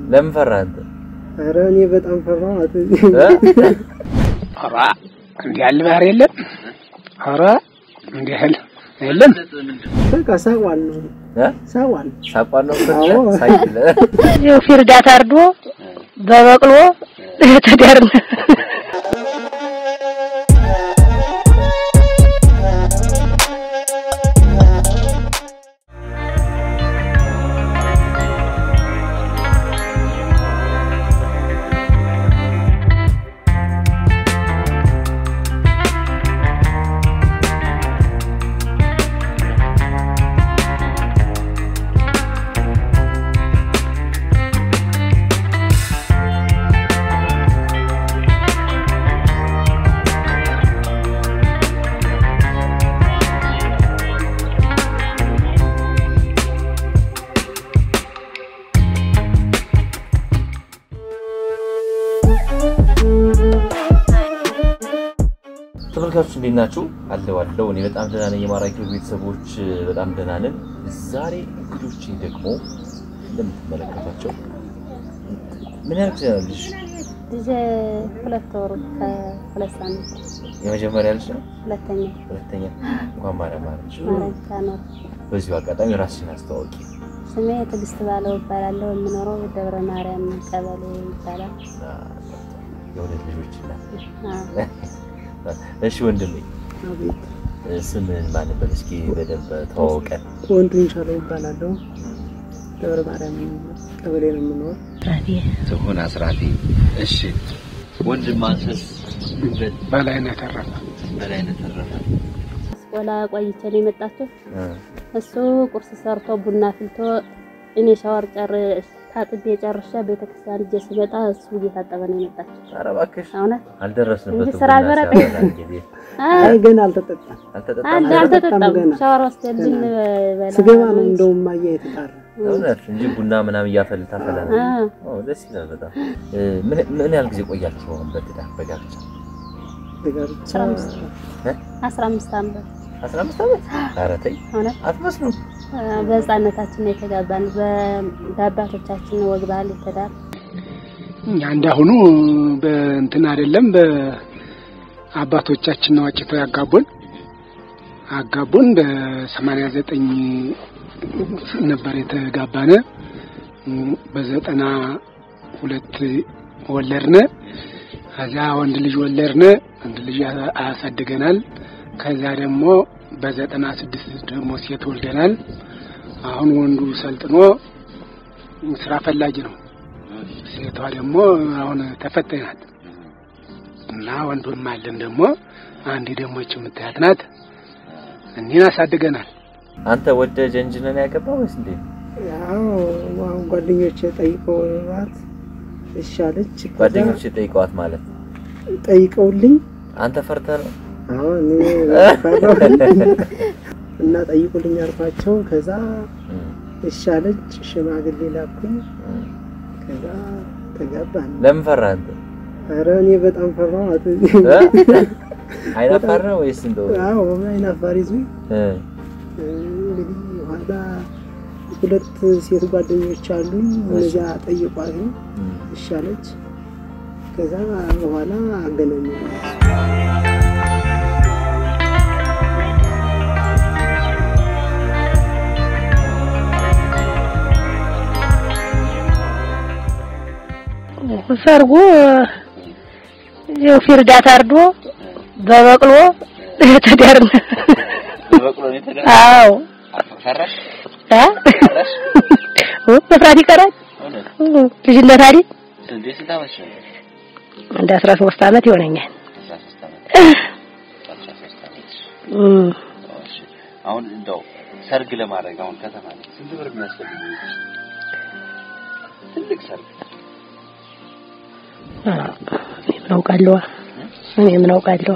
ለምን ፈራህ አንተ? ኧረ እኔ በጣም ፈራኋት። ኧረ እንዲህ ያለ ባህር የለም። ኧረ እንዲህ ያለ የለም። በቃ ሳቋል ነው እ? ሳቋል። ሳቋን ነው አዎ። ሳይክል ይኸው ፊርዳ ታርዶ በበቅሎ ተዳርን። ተመልካቾች እንዴት ናችሁ? አለው አለው እኔ በጣም ደህና ነኝ። የማራኪ ቤተሰቦች በጣም ደህና ነን። ዛሬ እንግዶቼ ደግሞ እንደምትመለከቷቸው ምን ያህል ጊዜ ነው ልጅ? ልጄ ሁለት ወሩ ከሁለት ሳምንት የመጀመሪያ ልጅ ነው? ሁለተኛ ሁለተኛ? እንኳን ማርያም ማረች። ማረኝ ታኖር። በዚሁ አጋጣሚ ራስሽን አስተዋወቂ። ስሜ ትዕግስት ባለው እባላለሁ። የምኖረው ደብረ ማርያም ቀበሌ ይባላል። የሁለት ልጆች እናት። አዎ። እሺ ወንድሜ አቤት ስምን ማን ነበር? እስኪ በደንብ ተዋወቀን። ወንዱን ቻለው ይባላለሁ። ደብረ ማርያም ቀበሌ ነው የምኖር። ትሁን አስራቴ። እሺ ወንድም አንተስ? በላይነህ ተረፈ በላይነህ ተረፈ። አስቆላ ቆይቼ ነው የመጣችሁ። እ እሱ ቁርስ ሰርቶ ቡና ፍልቶ እኔ ሻወር ጨር ታጥቤ ጨርሼ ቤተክርስቲያን ልጄ ስመጣ እሱ እየታጠበ ነው የመጣችሁ። ኧረ እባክሽ እውነት አልደረስንበትም። እንጂ ስራ ቡና አልበረጠ- ሲያፈላ እንግዲህ አይ ገና አልተጠጣም። አልተጠጣም። አለ አልተጠጣም አልተጠጣም። ገና። ሻወር ወስደልን በላ ስገባ ነው እንደውም ማየ የተጣራ እውነት እንጂ ቡና ምናምን እያፈል ታፈላ ነው። አ ኦ ደስ ይላል በጣም። እ ምን ምን ያህል ጊዜ ቆያችሁ አሁን በትዳር በጋብቻ? ተጋብቻ አስራ አምስት አስራ አምስት ዓመት 15 ዓመት? ኧረ ተይ እውነት አትመስሉም። በህፃነታችን ነው የተጋባን። በ- በአባቶቻችን ወግ ባህል የተዳር እኛ እንዳሁኑ በእንትን አይደለም። በአባቶቻችን ነው አጭተው ያጋቡን አጋቡን በሰማንያ ዘጠኝ ነበር የተጋባነ። በዘጠና ሁለት ወለድነ። ከዚያ ወንድ ልጅ ወለድነ። ወንድ ልጅ አ- አሳድገናል። ከዚያ ደግሞ በዘጠና ስድስት ደግሞ ሴት ወልደናል። አሁን ወንዱ ሰልጥኖ ስራ ፈላጊ ነው። ሴቷ ደግሞ አሁን ተፈታኝ ናት እና ወንዱም አለን ደግሞ አንድ ደግሞ ይህች የምታያት ናት። እኒህን አሳድገናል። አንተ ወደ ጀንጅነን ያገባው ወይስ እንዴ? ያው አሁን ጓደኞቼ ጠይቀውባት እሺ አለች። ከዛ ጓደኞች የጠይቀዋት ማለት ጠይቀውልኝ አንተ ፈርተህ ነው? አሁን እኔ ፈራሁ እና ጠይቁልኝ አልኳቸው። ከዛ እም፣ እሺ አለች። ሽማግሌ ላኩኝ። እም። ከዛ ተጋባን። ለምን ፈራህ አንተ? ኧረ እኔ በጣም ፈራኋት። እ? አይናፋር ነው ወይስ እንደው አዎ አይን አፋር ይዞኝ እ፣ እንግዲህ ኋላ ሁለት ሴት ጓደኞች አሉኝ። እነዚያ ጠይቋት እም። እሺ አለች። ከዛ በኋላ አገናኘ ሰርጉ ይኸው ፊርዳ ታርዶ በበቅሎ ተዳርን። አዎ ፈራሽ? አ ኦ መፍራት ይቀራል። እውነት? ልጅነት አይደል? እንዴ ስንት ዓመትሽ ነው? እንደ 13 ዓመት ይሆነኛል። 13 ዓመት። 13 ዓመት። እም እሺ። አሁን እንደው ሰርግ ለማድረግ አሁን ከተማ ላይ ስንት ብር የሚያስፈልግ ትልቅ ሰርግ አ፣ እኔ ምን አውቃለሁ? እኔ ምን አውቃለሁ?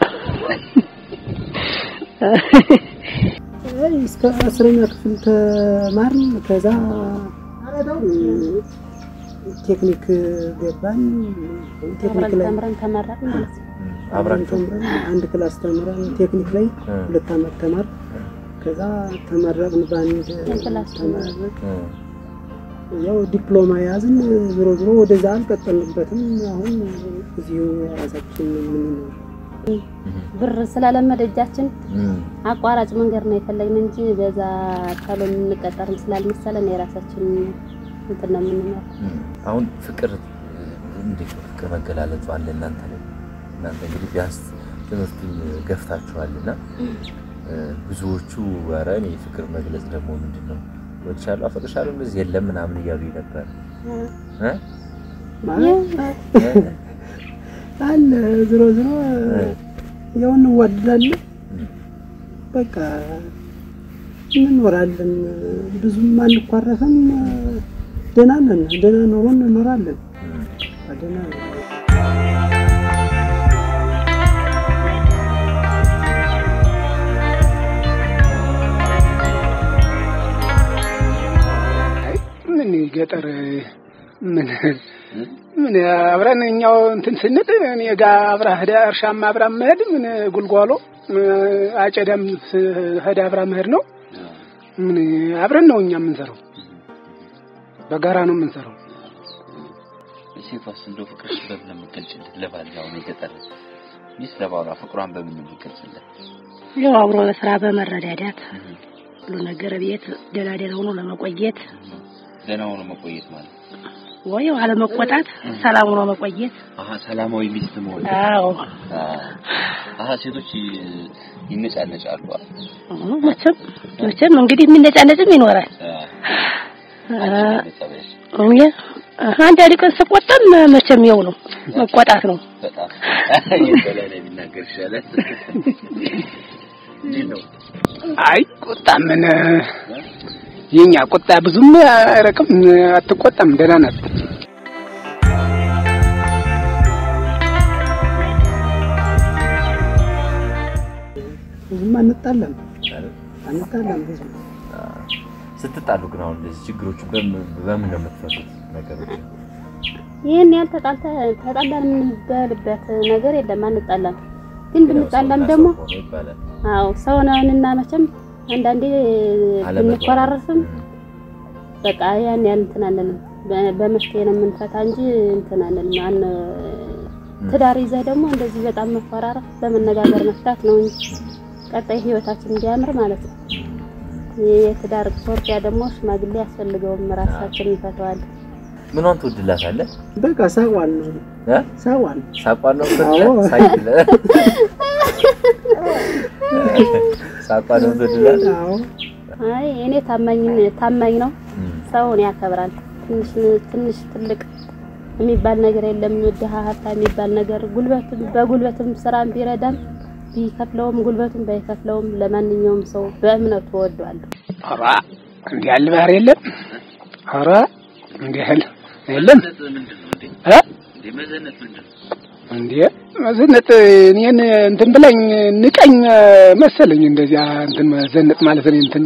አይ እስከ አስረኛ ክፍል ተማርን። ከዛ ቴክኒክ ገባን። ቴክኒክ ላይ ተምረን ተመረቅን ማለት ነው። አብራችሁ ተምረን አንድ ክላስ ተምረን ቴክኒክ ላይ እ፣ ሁለት ዓመት ተማር። ከዛ ተመረቅን። በአንድ የክላስ ተመረቅ እ፣ ያው ዲፕሎማ ያዝን። ዞሮ ዞሮ ወደዛ አልቀጠልንበትም። አሁን እዚሁ ራሳችን የምንኖር ብር ስላለመደ እጃችን አቋራጭ መንገድ ነው የፈለግን እንጂ በዛ ተሎ የምንቀጠርም ስላልመሰለን የራሳችን እንትን ነው የምንኖር። አሁን ፍቅር እንዴት ነው ፍቅር መገላለጹ አለ እናንተ ላይ? እናንተ እንግዲህ ቢያንስ ትምህርቱን ገፍታችኋልና ብዙዎቹ ኧረ እኔ ፍቅር መግለጽ ደግሞ ምንድን ነው ወድሻለሁ፣ አፈቅርሻለሁ እንደዚህ የለም ምናምን እያሉ ነበር እ አለ ዞሮ ዞሮ ያው እንዋደዳለን። በቃ እንኖራለን። ብዙም አንኳረፍም። ደህና ነን። ደህና ኑሮ እንኖራለን። ደህና ነን። አይ ምን ገጠር ምን ምን አብረን እኛው እንትን ስንል እኔ ጋ አብራ ሄዳ እርሻም አብራ መሄድ ምን ጉልጓሎ አጨዳም ሄዳ አብራ መሄድ ነው። ምን አብረን ነው እኛ የምንሰራው፣ በጋራ ነው የምንሰራው። ሴቷስ እንደው ፍቅርሽ በምን ነው የምትገልጭለት? ለባል አሁን የገጠር ሚስት ለባሏ ፍቅሯን በምን ነው የምትገልጽለት? ያው አብሮ በስራ በመረዳዳት ሁሉ ነገር ቤት ደህና ደህና ሆኖ ለመቆየት ደህና ሆኖ መቆየት ማለት ወይ አለመቆጣት፣ ሰላም ሆኖ መቆየት። አሀ ሰላማዊ ሚስት መሆን። አዎ አሀ ሴቶች ይነጫነጫሉ። አዎ፣ መቼም መቼም እንግዲህ የሚነጫነጭም ይኖራል። እኔ አንዳንድ ቀን ስቆጣም መቼም ይኸው ነው መቆጣት ነው። በጣም የበላይ ላይ ቢናገር ይሻላል። እንዴት ነው? አይ ቁጣ ምን የኛ ቁጣ ብዙም አይረቅም፣ አትቆጣም፣ ደህና ናት። ብዙም አንጣለም አንጣለም ብዙ ስትጣሉ ግን አሁን እንደዚህ ችግሮቹ በምን በምን ነው የምትፈቱት ነገሮች? ይህን ያህል ተጣልተ ተጣላን የምንበልበት ነገር የለም። አንጣላም፣ ግን ብንጣላም ደግሞ ሰው ሆኖ ይባላል። አዎ ሰው ነንና መቼም አንዳንዴ ብንኮራረፍም በቃ ያን ያህል እንትን አንልም። በ- በመፍትሄ ነው የምንፈታ እንጂ እንትን አንልም። አን ትዳር ይዘህ ደግሞ እንደዚህ በጣም መኮራረፍ በመነጋገር መፍታት ነው እንጂ ቀጣይ ህይወታችን እንዲያምር ማለት ነው። የትዳር ሶርቲያ ደግሞ ሽማግሌ ያስፈልገውም ራሳችን እንፈተዋለን። ምኗን ትወድላታለህ? በቃ ሳቋን ነው እ? ሳቋን ሳቋን ነው አዎ። ትወድላት? ሳይክል ሳቋን ነው ትወድላት? አዎ አይ እኔ ታማኝ ታማኝ ነው። እም፣ ሰውን ያከብራል። ትንሽ ትንሽ ትልቅ የሚባል ነገር የለም። ድሀ ሀብታም የሚባል ነገር ጉልበትም በጉልበትም ስራም ቢረዳም ቢከፍለውም ጉልበቱም ባይከፍለውም ለማንኛውም ሰው በእምነቱ እወደዋለሁ። ኧረ እንዲህ ያለ ባህር የለም። ኧረ እንዲህ ያለ የለም እ እንዴ መዘነጥ እኔን እንትን ብለኝ ንቀኝ መሰለኝ። እንደዚያ እንትን መዘነጥ ማለት እኔ እንትን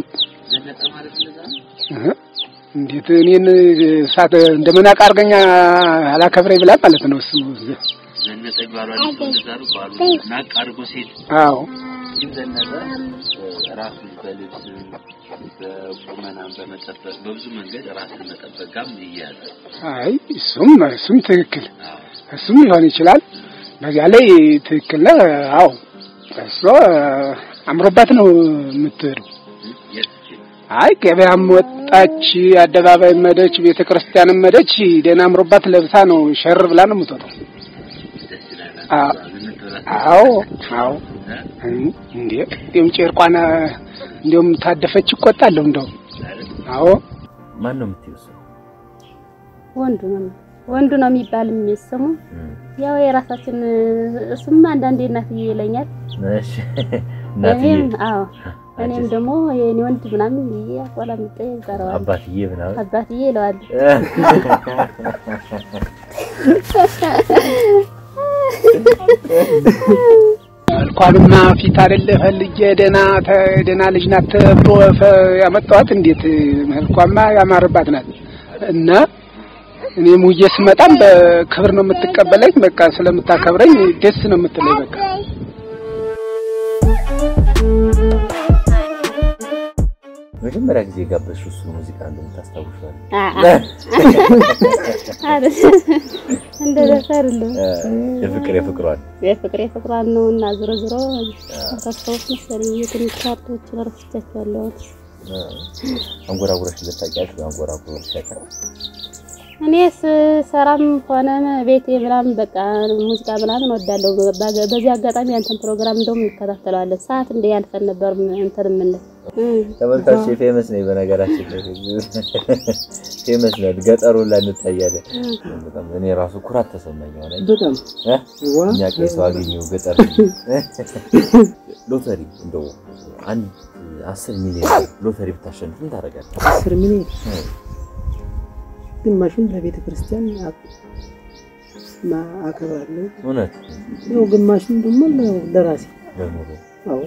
እህ፣ እንዴት እኔን ሳት እንደመናቅ አድርገኛ አላከብረኝ ብላ ማለት ነው እሱ። ዘነጠ ይባላል። እንደዛሩ ባሉ ናቅ አድርጎ ሴት አዎ ግን ዘነጠ ራሱ በልብስ በቁመናም በመጠበቅ በብዙ መንገድ ራስን መጠበቅ ጋርም ይያያዛል። አይ እሱም እሱም ትክክል እሱም ሊሆን ይችላል። በዚያ ላይ ትክክል ነህ። አዎ እሷ አምሮባት ነው የምትሄደው። የት አይ ገበያም ወጣች፣ አደባባይ መደች፣ ቤተ ክርስቲያንም መደች፣ ደህና አምሮባት ለብሳ ነው ሸር ብላ ነው የምትወጣው። ደስ ይላል። አዎ ዘነጠ አዎ አዎ እንዴ እንዲሁም ጨርቋን እንዲሁም ታደፈች ይቆጣለሁ እንደው አዎ ማን ነው የምትይው ሰው? ወንዱ ነው ወንዱ ነው የሚባል ስሙ ያው የራሳችን እሱም አንዳንዴ እናትዬ ይለኛል። እሺ እናትዬ እኔም አዎ እኔም ደግሞ የኔ ወንድ ምናምን ብዬ አቆላምጬ እጠራዋለሁ። አባትዬ ምናምን አባትዬ ይለዋል። መልኳንማ ፊት አይደለ ፈልጌ ደህና ተ- ደህና ልጅ ናት ተብሎ ፈ- ያመጣኋት። እንዴት መልኳማ ያማረባት ናት እና እኔም ውዬ ስመጣም በክብር ነው የምትቀበለኝ። በቃ ስለምታከብረኝ ደስ ነው የምትለኝ። በቃ መቼ ለመጀመሪያ ጊዜ የጋበዝሽው እሱ ሙዚቃ እንደምታስታውሻል? እንደ ዘፈርልህ የፍቅር የፍቅሯን የፍቅር የፍቅሯን ነው እና ዞሮ ዞሮ ረሳሁት መሰለኝ የትንሽ ካርቶችን ረስቻቸዋለሁ። አንጎራጉረሽ ልታውቂያለሽ? አንጎራጉረሽ ያውቃል? እኔ ስሰራም ሆነ ቤቴ ምናምን በቃ ሙዚቃ ምናምን ወዳለሁ። በዚህ አጋጣሚ ያንተን ፕሮግራም እንደውም እንከታተለዋለን። ሰዓት እንደ ያልፈን ነበር እንትን የምንል ተመልካች ፌመስ ነኝ። በነገራችን ላይ ፌመስ ነን። ገጠሩ ላይ እንታያለን። በጣም እኔ ራሱ ኩራት ተሰማኝ። ሆነ በጣም ዋ እኛ ቄስ አገኘው ገጠር ሎተሪ እንደው አንድ አስር ሚሊዮን ሎተሪ ብታሸንፍ ምን ታደርጋለህ? አስር ሚሊዮን ግማሹን ለቤተ ክርስቲያን አከብራለሁ። እውነት ያው ግማሹን ደግሞ ለ- ለራሴ ለኑሮ አዎ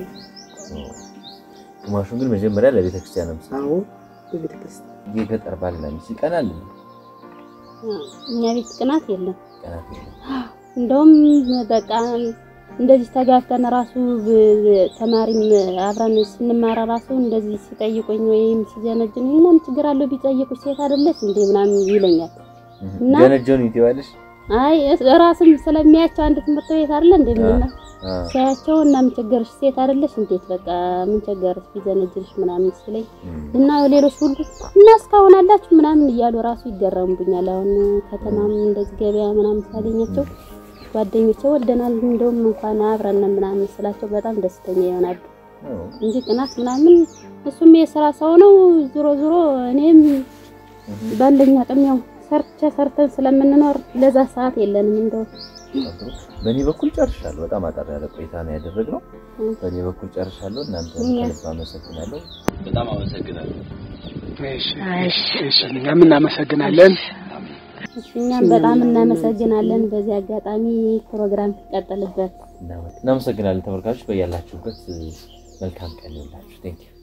ግማሹን ግን መጀመሪያ ለቤተ ክርስቲያን ነው የምትሰጠው። አዎ ለቤተ ክርስቲያን የገጠር ባልና ሚስት ይቀናል እንዴ? እኛ ቤት ቅናት የለም። ቀናት የለም። እንደውም በቃ እንደዚህ ተጋብተን ራሱ ብ- ተማሪም አብረን ስንማራ ራሱ እንደዚህ ሲጠይቁኝ ወይም ሲጀነጅን ምንም ችግር አለው ቢጠይቁሽ ሴት አይደለች እንዴ ምናምን ይለኛል። እና ገነጀውን ይተዋለሽ? አይ እስ- ራስም ስለሚያቸው አንድ ትምህርት ቤት አይደለ እንዴ ምንና አ ሲያቸው እና ምን ቸገርሽ ሴት አይደለሽ እንዴት በቃ ምን ቸገርሽ ቢጀነጅንሽ ምናምን ሲለኝ እና ሌሎች ሁሉ እና እስካሁን አላችሁ ምናምን እያሉ ራሱ ይገረሙብኛል። አሁን ከተማም እንደዚህ ገበያ ምናምን ሳገኛቸው ጓደኞቼ ወደናል እንደውም እንኳን አብረን ነን ምናምን ስላቸው በጣም ደስተኛ ይሆናሉ እንጂ ቅናት ምናምን እሱም የስራ ሰው ነው። ዞሮ ዞሮ እኔም ባለኝ አቅም ያው ሰርቼ ሰርተን ስለምንኖር ለዛ ሰዓት የለንም እንደው በእኔ በኩል ጨርሻለሁ። በጣም አጠር ያለ ቆይታ ነው ያደረግነው። እም። በእኔ በኩል ጨርሻለሁ። እናንተ እኛ- ከልብ አመሰግናለሁ። በጣም አመሰግናለሁ። እሺ እሺ፣ እኛም እናመሰግናለን። እሺ፣ እኛም በጣም እናመሰግናለን። በዚህ አጋጣሚ ፕሮግራም ይቀጥልበት። እናመሰግናለን ተመልካቾች፣ በያላችሁበት መልካም ቀን ይሁንላችሁ። ቴንክ ዩ